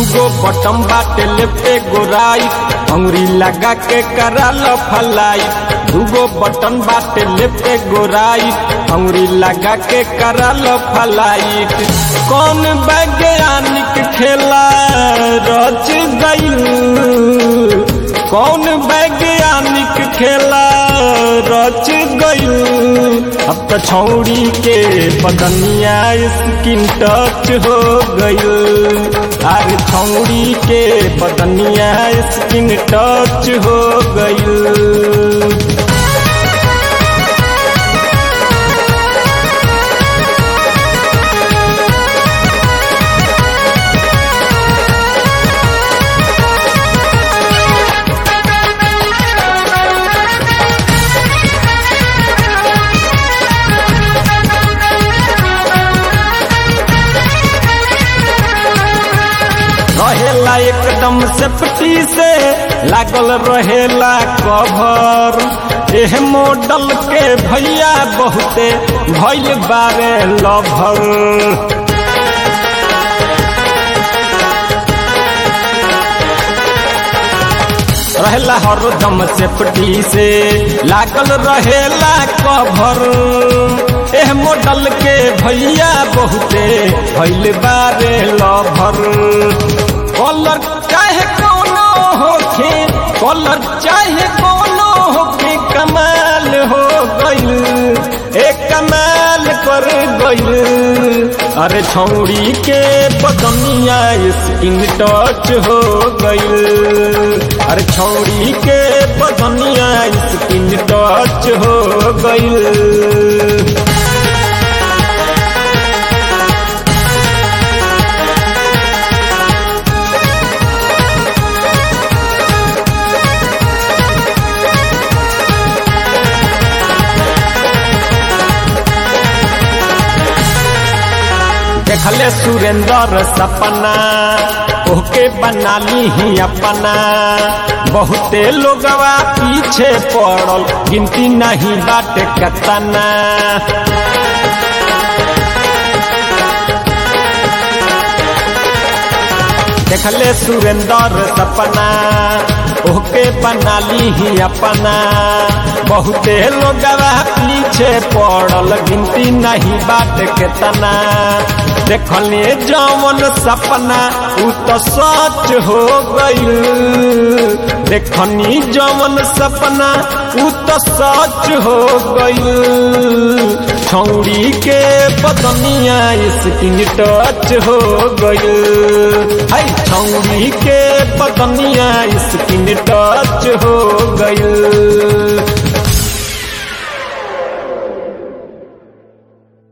दूगो बटम बाटे लेफ्टे गोराई अंगुरी लगा के कराल फलाई दूगो बटन बाटे लेफ्टे गोराई अंगुरी लगा के कराल फलाइट कौन वैज्ञानिक खेला रच गई कौन वैज्ञानिक खेला रच गई अब तो छौड़ी के बदनिया स्किन टच हो गई अरे छौड़ी के बदनिया स्किन टच हो गई रहेला एकदम सेफ्टी से लागल रहेला कवर एह मॉडल के भैया बहुते भैल बारे लभर रहेला हरदम सेफ्टी से लागल रहेला कवर एह मॉडल के भैया बहुते भैल बारे लभर कलर चाहे कोनो होखे कलर चाहे कोनो होखे कमाल हो गइल एक कमाल कर गइल अरे छौड़ी के बदनिया स्किन टच हो गइल अरे छौड़ी के बदनिया स्किन टच हो गइल देखले सुरेंद्र सपना ओके बना ली ही अपना बहुते लोगवा पीछे पड़ल गिनती नहीं बाटे कतना देखले सुरेंद्र सपना ओके बना ली ही अपना बहुते लोगवा पीछे पड़ल गिनती नहीं बात के तना देखले जवन सपना उ तो सच हो गई देखनी जवन सपना उ तो सच हो गई छौड़ी के बदनिया स्किन टच हो गई है छौड़ी के बदनिया स्किन टच हो गई